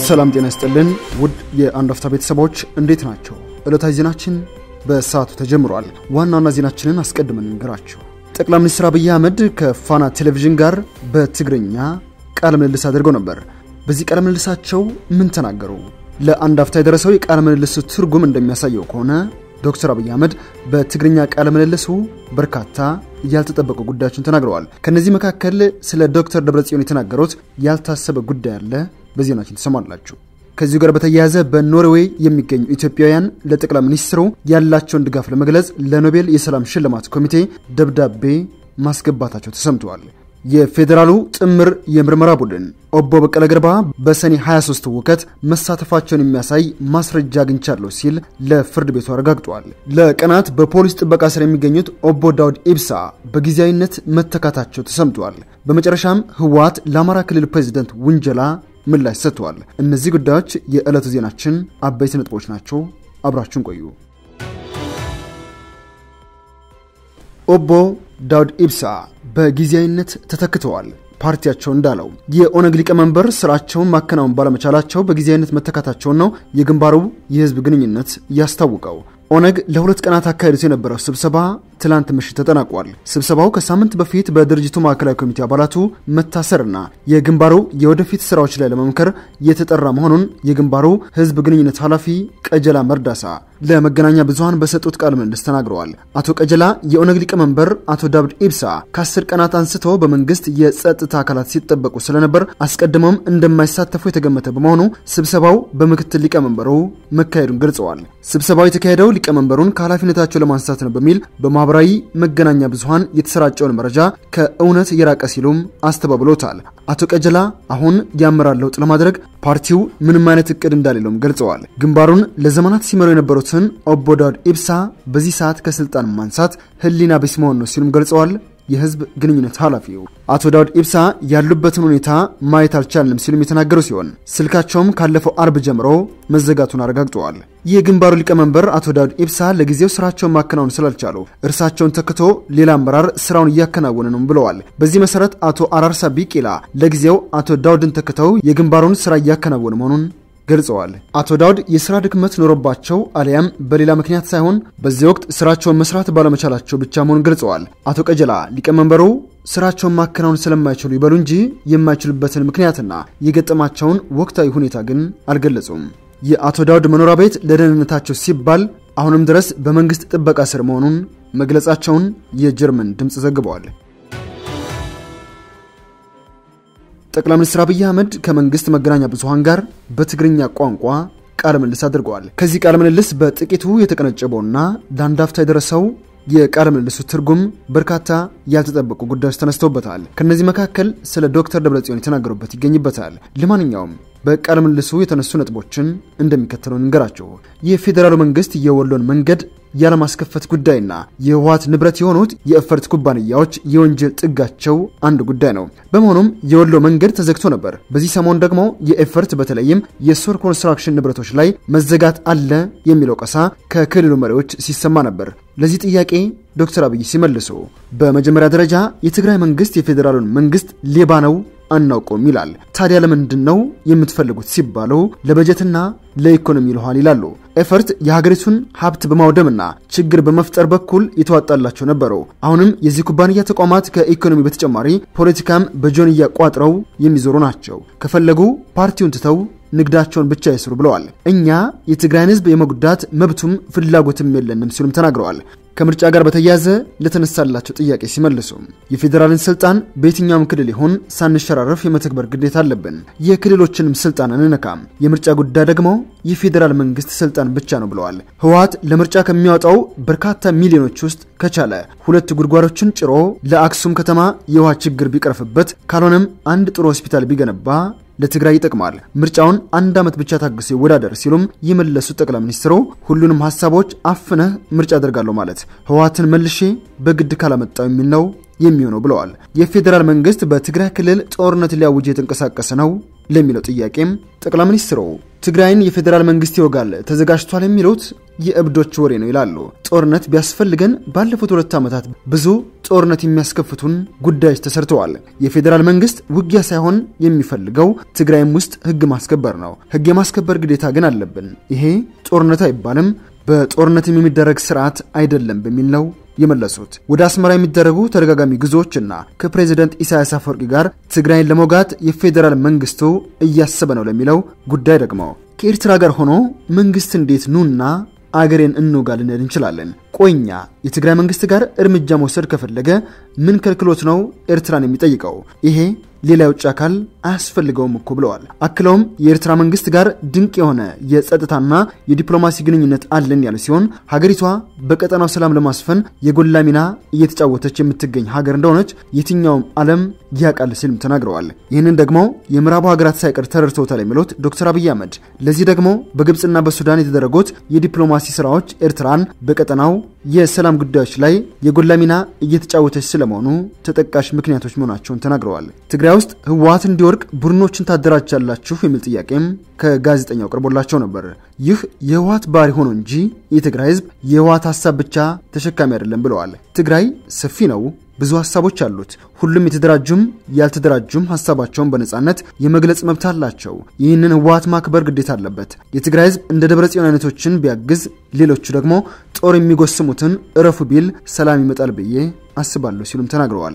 ሰላም ጤና ይስጥልን ውድ የአንድ አፍታ ቤተሰቦች እንዴት ናቸው? ዕለታዊ ዜናችን በሰዓቱ ተጀምሯል። ዋና ዋና ዜናችንን አስቀድመን እንገራችሁ። ጠቅላይ ሚኒስትር አብይ አህመድ ከፋና ቴሌቪዥን ጋር በትግርኛ ቃለ ምልልስ አድርገው ነበር። በዚህ ቃለ ምልልሳቸው ምን ተናገሩ? ለአንድ አፍታ የደረሰው የቃለ ምልልሱ ትርጉም እንደሚያሳየው ከሆነ ዶክተር አብይ አህመድ በትግርኛ ቃለ ምልልሱ በርካታ ያልተጠበቁ ጉዳዮችን ተናግረዋል። ከነዚህ መካከል ስለ ዶክተር ደብረጽዮን የተናገሩት ያልታሰበ ጉዳይ አለ። በዜናችን ትሰማላችሁ። ከዚሁ ጋር በተያያዘ በኖርዌይ የሚገኙ ኢትዮጵያውያን ለጠቅላይ ሚኒስትሩ ያላቸውን ድጋፍ ለመግለጽ ለኖቤል የሰላም ሽልማት ኮሚቴ ደብዳቤ ማስገባታቸው ተሰምተዋል። የፌዴራሉ ጥምር የምርመራ ቡድን ኦቦ በቀለ ገርባ በሰኔ 23 ውከት መሳተፋቸውን የሚያሳይ ማስረጃ አግኝቻለሁ ሲል ለፍርድ ቤቱ አረጋግጧል። ለቀናት በፖሊስ ጥበቃ ስር የሚገኙት ኦቦ ዳውድ ኢብሳ በጊዜያዊነት መተካታቸው ተሰምቷል። በመጨረሻም ህወሓት ለአማራ ክልል ፕሬዚደንት ውንጀላ ምላሽ ሰጥተዋል። እነዚህ ጉዳዮች የዕለቱ ዜናችን አበይት ነጥቦች ናቸው። አብራችሁን ቆዩ። ኦቦ ዳውድ ኢብሳ በጊዜያዊነት ተተክተዋል። ፓርቲያቸው እንዳለው የኦነግ ሊቀመንበር ስራቸውን ማከናወን ባለመቻላቸው በጊዜያዊነት መተካታቸውን ነው የግንባሩ የህዝብ ግንኙነት ያስታውቀው። ኦነግ ለሁለት ቀናት አካሄዱት የነበረው ስብሰባ ትላንት ምሽት ተጠናቋል። ስብሰባው ከሳምንት በፊት በድርጅቱ ማዕከላዊ ኮሚቴ አባላቱ መታሰርና የግንባሩ የወደፊት ስራዎች ላይ ለመምከር የተጠራ መሆኑን የግንባሩ ህዝብ ግንኙነት ኃላፊ ቀጀላ መርዳሳ ለመገናኛ ብዙኃን በሰጡት ቃለ ምልልስ ተናግረዋል። አቶ ቀጀላ የኦነግ ሊቀመንበር አቶ ዳውድ ኢብሳ ከአስር ቀናት አንስቶ በመንግስት የጸጥታ አካላት ሲጠበቁ ስለነበር አስቀድመውም እንደማይሳተፉ የተገመተ በመሆኑ ስብሰባው በምክትል ሊቀመንበሩ መካሄዱን ገልጸዋል። ስብሰባው የተካሄደው ሊቀመንበሩን ከኃላፊነታቸው ለማንሳት ነው በሚል በማህበራዊ መገናኛ ብዙኃን የተሰራጨውን መረጃ ከእውነት የራቀ ሲሉም አስተባብሎታል። አቶ ቀጀላ አሁን የአመራር ለውጥ ለማድረግ ፓርቲው ምንም አይነት እቅድ እንዳሌለውም ገልጸዋል። ግንባሩን ለዘመናት ሲመሩ የነበሩትን ኦቦ ዳውድ ኢብሳ በዚህ ሰዓት ከስልጣን ማንሳት ህሊና ቢስ መሆን ነው ሲሉም ገልጸዋል። የህዝብ ግንኙነት ኃላፊው አቶ ዳውድ ኢብሳ ያሉበትን ሁኔታ ማየት አልቻልንም ሲሉም የተናገሩ ሲሆን ስልካቸውም ካለፈው አርብ ጀምሮ መዘጋቱን አረጋግጠዋል። የግንባሩ ሊቀመንበር አቶ ዳውድ ኢብሳ ለጊዜው ስራቸውን ማከናወን ስላልቻሉ እርሳቸውን ተክቶ ሌላ አመራር ስራውን እያከናወነ ነው ብለዋል። በዚህ መሰረት አቶ አራርሳ ቢቂላ ለጊዜው አቶ ዳውድን ተክተው የግንባሩን ስራ እያከናወነ መሆኑን ገልጸዋል። አቶ ዳውድ የስራ ድክመት ኖሮባቸው አሊያም በሌላ ምክንያት ሳይሆን በዚህ ወቅት ስራቸውን መስራት ባለመቻላቸው ብቻ መሆኑን ገልጸዋል። አቶ ቀጀላ ሊቀመንበሩ ስራቸውን ማከናወን ስለማይችሉ ይበሉ እንጂ የማይችሉበትን ምክንያትና የገጠማቸውን ወቅታዊ ሁኔታ ግን አልገለጹም። የአቶ ዳውድ መኖሪያ ቤት ለደህንነታቸው ሲባል አሁንም ድረስ በመንግስት ጥበቃ ስር መሆኑን መግለጻቸውን የጀርመን ድምፅ ዘግበዋል። ጠቅላይ ሚኒስትር አብይ አህመድ ከመንግስት መገናኛ ብዙኃን ጋር በትግርኛ ቋንቋ ቃለ ምልልስ አድርገዋል። ከዚህ ቃለ ምልልስ በጥቂቱ የተቀነጨበውና ለአንድ አፍታ የደረሰው የቃለ ምልልሱ ትርጉም በርካታ ያልተጠበቁ ጉዳዮች ተነስተውበታል። ከእነዚህ መካከል ስለ ዶክተር ደብረጽዮን የተናገሩበት ይገኝበታል። ለማንኛውም በቃለ ምልልሱ የተነሱ ነጥቦችን እንደሚከተለው እንገራቸው። የፌዴራሉ መንግስት የወሎን መንገድ ያለማስከፈት ጉዳይና የህወሓት ንብረት የሆኑት የኤፈርት ኩባንያዎች የወንጀል ጥጋቸው አንድ ጉዳይ ነው። በመሆኑም የወሎ መንገድ ተዘግቶ ነበር። በዚህ ሰሞን ደግሞ የኤፈርት በተለይም የሶር ኮንስትራክሽን ንብረቶች ላይ መዘጋት አለ የሚለው ቀሳ ከክልሉ መሪዎች ሲሰማ ነበር። ለዚህ ጥያቄ ዶክተር አብይ ሲመልሱ በመጀመሪያ ደረጃ የትግራይ መንግስት የፌዴራሉን መንግስት ሌባ ነው አናውቀውም ይላል። ታዲያ ለምንድን ነው የምትፈልጉት ሲባሉ ለበጀትና ለኢኮኖሚ ይልኋል ይላሉ። ኤፈርት የሀገሪቱን ሀብት በማውደምና ችግር በመፍጠር በኩል የተዋጣላቸው ነበሩ። አሁንም የዚህ ኩባንያ ተቋማት ከኢኮኖሚ በተጨማሪ ፖለቲካም በጆንያ ቋጥረው የሚዞሩ ናቸው። ከፈለጉ ፓርቲውን ትተው ንግዳቸውን ብቻ ይስሩ ብለዋል። እኛ የትግራይን ህዝብ የመጉዳት መብቱም ፍላጎትም የለንም ሲሉም ተናግረዋል። ከምርጫ ጋር በተያያዘ ለተነሳላቸው ጥያቄ ሲመልሱ የፌዴራልን ስልጣን በየትኛውም ክልል ይሁን ሳንሸራረፍ የመተግበር ግዴታ አለብን። የክልሎችንም ስልጣን አንነካም። የምርጫ ጉዳይ ደግሞ የፌዴራል መንግስት ስልጣን ብቻ ነው ብለዋል። ህወሓት ለምርጫ ከሚያወጣው በርካታ ሚሊዮኖች ውስጥ ከቻለ ሁለት ጉድጓዶችን ጭሮ ለአክሱም ከተማ የውሃ ችግር ቢቀርፍበት፣ ካልሆነም አንድ ጥሩ ሆስፒታል ቢገነባ ለትግራይ ይጠቅማል። ምርጫውን አንድ ዓመት ብቻ ታግሶ ይወዳደር ሲሉም የመለሱት ጠቅላይ ሚኒስትሩ ሁሉንም ሀሳቦች አፍነህ ምርጫ አደርጋለሁ ማለት ህወሓትን መልሼ በግድ ካላመጣው የሚል ነው የሚሆነው ብለዋል። የፌዴራል መንግስት በትግራይ ክልል ጦርነት ሊያውጅ የተንቀሳቀሰ ነው ለሚለው ጥያቄም ጠቅላይ ሚኒስትሩ ትግራይን የፌዴራል መንግስት ይወጋል ተዘጋጅቷል የሚሉት የእብዶች ወሬ ነው ይላሉ። ጦርነት ቢያስፈልገን ባለፉት ሁለት ዓመታት ብዙ ጦርነት የሚያስከፍቱን ጉዳዮች ተሰርተዋል። የፌዴራል መንግስት ውጊያ ሳይሆን የሚፈልገው ትግራይም ውስጥ ህግ ማስከበር ነው። ህግ የማስከበር ግዴታ ግን አለብን። ይሄ ጦርነት አይባልም፣ በጦርነትም የሚደረግ ስርዓት አይደለም በሚል ነው የመለሱት። ወደ አስመራ የሚደረጉ ተደጋጋሚ ጉዞዎችና ከፕሬዚደንት ኢሳያስ አፈወርቂ ጋር ትግራይን ለመውጋት የፌዴራል መንግስቱ እያሰበ ነው ለሚለው ጉዳይ ደግሞ ከኤርትራ ጋር ሆኖ መንግስት እንዴት ኑና አገሬን እንውጋ ልንል እንችላለን? ቆኛ የትግራይ መንግስት ጋር እርምጃ መውሰድ ከፈለገ ምን ከልክሎት ነው ኤርትራን የሚጠይቀው? ይሄ ሌላ የውጭ አካል አያስፈልገውም እኮ ብለዋል። አክለውም የኤርትራ መንግስት ጋር ድንቅ የሆነ የጸጥታና የዲፕሎማሲ ግንኙነት አለን ያለ ሲሆን ሀገሪቷ በቀጠናው ሰላም ለማስፈን የጎላ ሚና እየተጫወተች የምትገኝ ሀገር እንደሆነች የትኛውም ዓለም ያውቃል ሲልም ተናግረዋል። ይህንን ደግሞ የምዕራቡ ሀገራት ሳይቀር ተረድተውታል የሚሉት ዶክተር አብይ አህመድ ለዚህ ደግሞ በግብፅና በሱዳን የተደረጉት የዲፕሎማሲ ስራዎች ኤርትራን በቀጠናው የሰላም ጉዳዮች ላይ የጎላ ሚና እየተጫወተች ስለመሆኑ ተጠቃሽ ምክንያቶች መሆናቸውን ተናግረዋል። ትግራይ ውስጥ ህወሀት እንዲወርቅ ቡድኖችን ታደራጃላችሁ የሚል ጥያቄም ከጋዜጠኛው ቀርቦላቸው ነበር። ይህ የህወሀት ባህሪ ሆኖ እንጂ የትግራይ ህዝብ የህወሀት ሀሳብ ብቻ ተሸካሚ አይደለም ብለዋል። ትግራይ ሰፊ ነው፣ ብዙ ሀሳቦች አሉት። ሁሉም የተደራጁም ያልተደራጁም ሀሳባቸውን በነጻነት የመግለጽ መብት አላቸው። ይህንን ህወሀት ማክበር ግዴታ አለበት። የትግራይ ህዝብ እንደ ደብረ ጽዮን አይነቶችን ቢያግዝ፣ ሌሎቹ ደግሞ ጦር የሚጎስሙትን እረፉ ቢል ሰላም ይመጣል ብዬ አስባለሁ ሲሉም ተናግረዋል።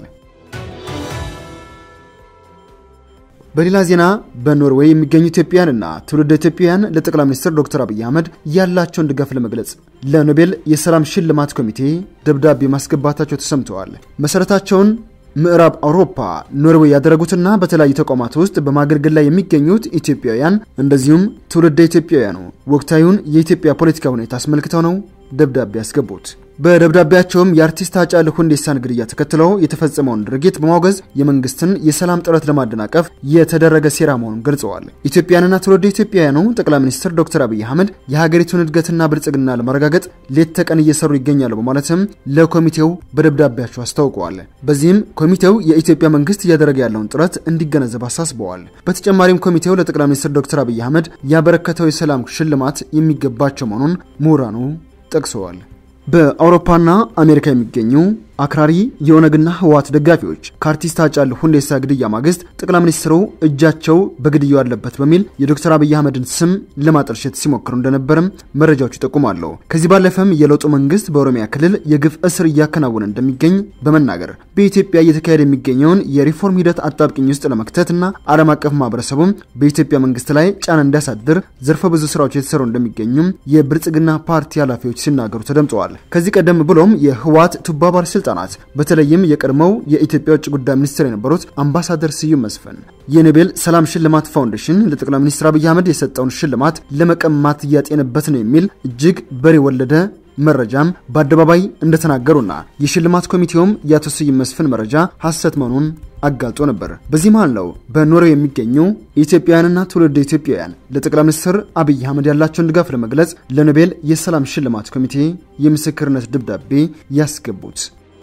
በሌላ ዜና በኖርዌይ የሚገኙ ኢትዮጵያውያንና ትውልደ ኢትዮጵያውያን ለጠቅላይ ሚኒስትር ዶክተር አብይ አህመድ ያላቸውን ድጋፍ ለመግለጽ ለኖቤል የሰላም ሽልማት ኮሚቴ ደብዳቤ ማስገባታቸው ተሰምተዋል። መሰረታቸውን ምዕራብ አውሮፓ ኖርዌይ ያደረጉትና በተለያዩ ተቋማት ውስጥ በማገልገል ላይ የሚገኙት ኢትዮጵያውያን እንደዚሁም ትውልደ ኢትዮጵያውያኑ ወቅታዊውን የኢትዮጵያ ፖለቲካ ሁኔታ አስመልክተው ነው ደብዳቤ ያስገቡት። በደብዳቤያቸውም የአርቲስት ሃጫሉ ሁንዴሳን ግድያ ተከትለው የተፈጸመውን ድርጊት በማውገዝ የመንግስትን የሰላም ጥረት ለማደናቀፍ የተደረገ ሴራ መሆኑን ገልጸዋል። ኢትዮጵያንና ትውልደ ኢትዮጵያውያኑ ጠቅላይ ሚኒስትር ዶክተር አብይ አህመድ የሀገሪቱን እድገትና ብልጽግና ለማረጋገጥ ሌት ተቀን እየሰሩ ይገኛሉ በማለትም ለኮሚቴው በደብዳቤያቸው አስታውቀዋል። በዚህም ኮሚቴው የኢትዮጵያ መንግስት እያደረገ ያለውን ጥረት እንዲገነዘብ አሳስበዋል። በተጨማሪም ኮሚቴው ለጠቅላይ ሚኒስትር ዶክተር አብይ አህመድ ያበረከተው የሰላም ሽልማት የሚገባቸው መሆኑን ምሁራኑ ጠቅሰዋል። በአውሮፓና አሜሪካ የሚገኙ አክራሪ የኦነግና ህወሓት ደጋፊዎች ከአርቲስት ሃጫሉ ሁንዴሳ ግድያ ማግስት ጠቅላይ ሚኒስትሩ እጃቸው በግድያው አለበት በሚል የዶክተር አብይ አህመድን ስም ለማጠልሸት ሲሞክሩ እንደነበርም መረጃዎች ይጠቁማሉ። ከዚህ ባለፈም የለውጡ መንግስት በኦሮሚያ ክልል የግፍ እስር እያከናወነ እንደሚገኝ በመናገር በኢትዮጵያ እየተካሄደ የሚገኘውን የሪፎርም ሂደት አጣብቂኝ ውስጥ ለመክተትና ዓለም አቀፍ ማህበረሰቡም በኢትዮጵያ መንግስት ላይ ጫና እንዲያሳድር ዘርፈ ብዙ ስራዎች የተሰሩ እንደሚገኙም የብልጽግና ፓርቲ ኃላፊዎች ሲናገሩ ተደምጠዋል። ከዚህ ቀደም ብሎም የህወሓት ቱባ ባለስልጣናት በተለይም የቀድሞው የኢትዮጵያ ውጭ ጉዳይ ሚኒስትር የነበሩት አምባሳደር ስዩም መስፍን የኖቤል ሰላም ሽልማት ፋውንዴሽን ለጠቅላይ ሚኒስትር አብይ አህመድ የሰጠውን ሽልማት ለመቀማት እያጤንበት ነው የሚል እጅግ በሬ ወለደ መረጃም በአደባባይ እንደተናገሩና የሽልማት ኮሚቴውም የአቶ ስዩም መስፍን መረጃ ሐሰት መሆኑን አጋልጦ ነበር። በዚህ መሃል ነው በኖርዌይ የሚገኙ ኢትዮጵያውያንና ትውልድ ኢትዮጵያውያን ለጠቅላይ ሚኒስትር አብይ አህመድ ያላቸውን ድጋፍ ለመግለጽ ለኖቤል የሰላም ሽልማት ኮሚቴ የምስክርነት ደብዳቤ ያስገቡት።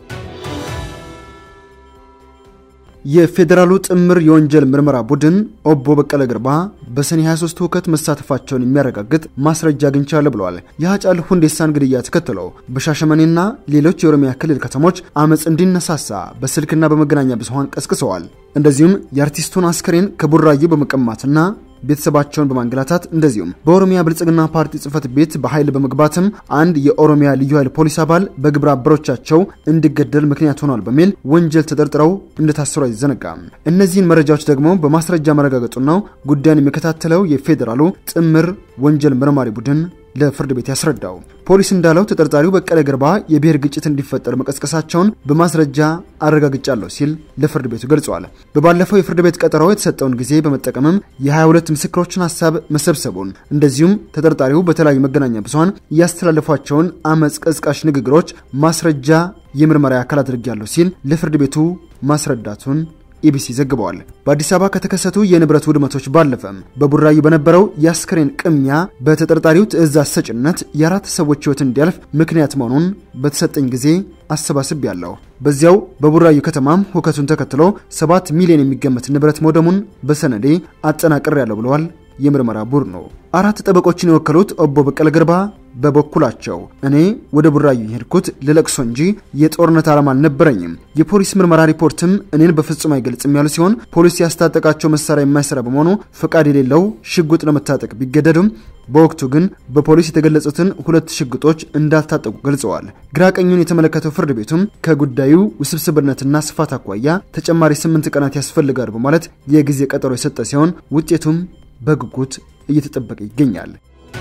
የፌዴራሉ ጥምር የወንጀል ምርመራ ቡድን ኦቦ በቀለ ገርባ በሰኔ 23 ሁከት መሳተፋቸውን የሚያረጋግጥ ማስረጃ አግኝቻለሁ ብለዋል። የሃጫሉ ሁንዴሳን ግድያ ተከትለው በሻሸመኔና ሌሎች የኦሮሚያ ክልል ከተሞች አመፅ እንዲነሳሳ በስልክና በመገናኛ ብዙኃን ቀስቅሰዋል። እንደዚሁም የአርቲስቱን አስከሬን ከቡራዩ በመቀማትና ቤተሰባቸውን በማንገላታት እንደዚሁም በኦሮሚያ ብልጽግና ፓርቲ ጽህፈት ቤት በኃይል በመግባትም አንድ የኦሮሚያ ልዩ ኃይል ፖሊስ አባል በግብረ አበሮቻቸው እንዲገደል ምክንያት ሆኗል በሚል ወንጀል ተጠርጥረው እንደታሰሩ አይዘነጋም። እነዚህን መረጃዎች ደግሞ በማስረጃ መረጋገጡን ነው ጉዳዩን የሚከታተለው የፌዴራሉ ጥምር ወንጀል መርማሪ ቡድን ለፍርድ ቤት ያስረዳው። ፖሊስ እንዳለው ተጠርጣሪው በቀለ ገርባ የብሔር ግጭት እንዲፈጠር መቀስቀሳቸውን በማስረጃ አረጋግጫለሁ ሲል ለፍርድ ቤቱ ገልጿል። በባለፈው የፍርድ ቤት ቀጠሮ የተሰጠውን ጊዜ በመጠቀምም የ22 ምስክሮችን ሀሳብ መሰብሰቡን እንደዚሁም ተጠርጣሪው በተለያዩ መገናኛ ብዙኃን ያስተላለፏቸውን አመፅ ቀስቃሽ ንግግሮች ማስረጃ የምርመራ አካል አድርጌያለሁ ሲል ለፍርድ ቤቱ ማስረዳቱን ኢቢሲ ዘግበዋል። በአዲስ አበባ ከተከሰቱ የንብረት ውድመቶች ባለፈም በቡራዩ በነበረው የአስክሬን ቅሚያ በተጠርጣሪው ትዕዛዝ ሰጭነት የአራት ሰዎች ሕይወት እንዲያልፍ ምክንያት መሆኑን በተሰጠኝ ጊዜ አሰባስብ ያለው በዚያው በቡራዩ ከተማም ሁከቱን ተከትሎ ሰባት ሚሊዮን የሚገመት ንብረት መውደሙን በሰነዴ አጠናቅር ያለው ብለዋል የምርመራ ቡድኑ። አራት ጠበቆችን የወከሉት ኦቦ በቀለ ገርባ በበኩላቸው እኔ ወደ ቡራዩ የሄድኩት ልለቅሶ እንጂ የጦርነት ዓላማ አልነበረኝም፣ የፖሊስ ምርመራ ሪፖርትም እኔን በፍጹም አይገልጽም ያሉ ሲሆን ፖሊስ ያስታጠቃቸው መሳሪያ የማይሰራ በመሆኑ ፈቃድ የሌለው ሽጉጥ ለመታጠቅ ቢገደዱም በወቅቱ ግን በፖሊስ የተገለጹትን ሁለት ሽጉጦች እንዳልታጠቁ ገልጸዋል። ግራ ቀኙን የተመለከተው ፍርድ ቤቱም ከጉዳዩ ውስብስብነትና ስፋት አኳያ ተጨማሪ ስምንት ቀናት ያስፈልጋሉ በማለት የጊዜ ቀጠሮ የሰጠ ሲሆን ውጤቱም በጉጉት እየተጠበቀ ይገኛል።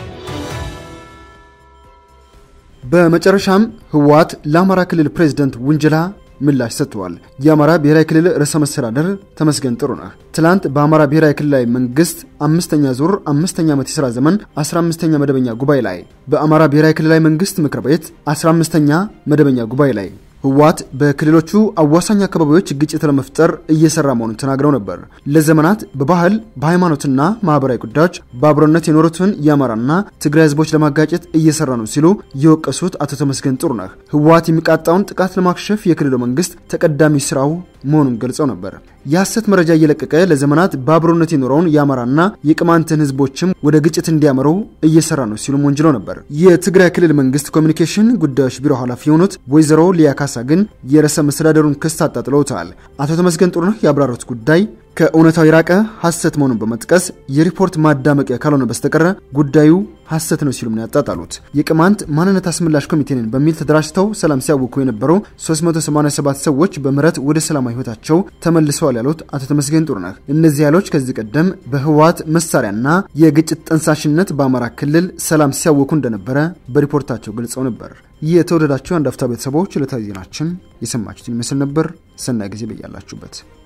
በመጨረሻም ህወሓት ለአማራ ክልል ፕሬዝደንት ውንጀላ ምላሽ ሰጥተዋል። የአማራ ብሔራዊ ክልል ርዕሰ መስተዳደር ተመስገን ጥሩነህ ትላንት በአማራ ብሔራዊ ክልላዊ መንግስት አምስተኛ ዙር አምስተኛ ዓመት የሥራ ዘመን 15ኛ መደበኛ ጉባኤ ላይ በአማራ ብሔራዊ ክልላዊ መንግስት ምክር ቤት 15ኛ መደበኛ ጉባኤ ላይ ህወሓት በክልሎቹ አዋሳኝ አካባቢዎች ግጭት ለመፍጠር እየሰራ መሆኑን ተናግረው ነበር። ለዘመናት በባህል በሃይማኖትና ማህበራዊ ጉዳዮች በአብሮነት የኖሩትን የአማራና ትግራይ ህዝቦች ለማጋጨት እየሰራ ነው ሲሉ የወቀሱት አቶ ተመስገን ጥሩነህ ህወሓት የሚቃጣውን ጥቃት ለማክሸፍ የክልሉ መንግስት ተቀዳሚ ስራው መሆኑን ገልጸው ነበር። የሐሰት መረጃ እየለቀቀ ለዘመናት በአብሮነት የኖረውን የአማራና የቅማንትን ህዝቦችም ወደ ግጭት እንዲያመሩ እየሰራ ነው ሲሉም ወንጅለው ነበር። የትግራይ ክልል መንግስት ኮሚኒኬሽን ጉዳዮች ቢሮ ኃላፊ የሆኑት ወይዘሮ ሊያ ካሳ ግን የርዕሰ መስተዳደሩን ክስ አጣጥለውታል። አቶ ተመስገን ጥሩነህ ያብራሩት ጉዳይ ከእውነታው የራቀ ሐሰት መሆኑን በመጥቀስ የሪፖርት ማዳመቂያ ካልሆነ በስተቀረ ጉዳዩ ሐሰት ነው ሲሉም ነው ያጣጣሉት። የቅማንት ማንነት አስመላሽ ኮሚቴንን በሚል ተደራጅተው ሰላም ሲያውኩ የነበሩ 387 ሰዎች በምህረት ወደ ሰላማዊ ህይወታቸው ተመልሰዋል ያሉት አቶ ተመስገን ጥሩነህ እነዚህ ኃይሎች ከዚህ ቀደም በህወሓት መሳሪያና የግጭት ጠንሳሽነት በአማራ ክልል ሰላም ሲያውኩ እንደነበረ በሪፖርታቸው ገልጸው ነበር። የተወደዳቸው አንድ አፍታ ቤተሰቦች ዕለታዊ ዜናችን የሰማችሁትን ይመስል ነበር። ሰናይ ጊዜ በያላችሁበት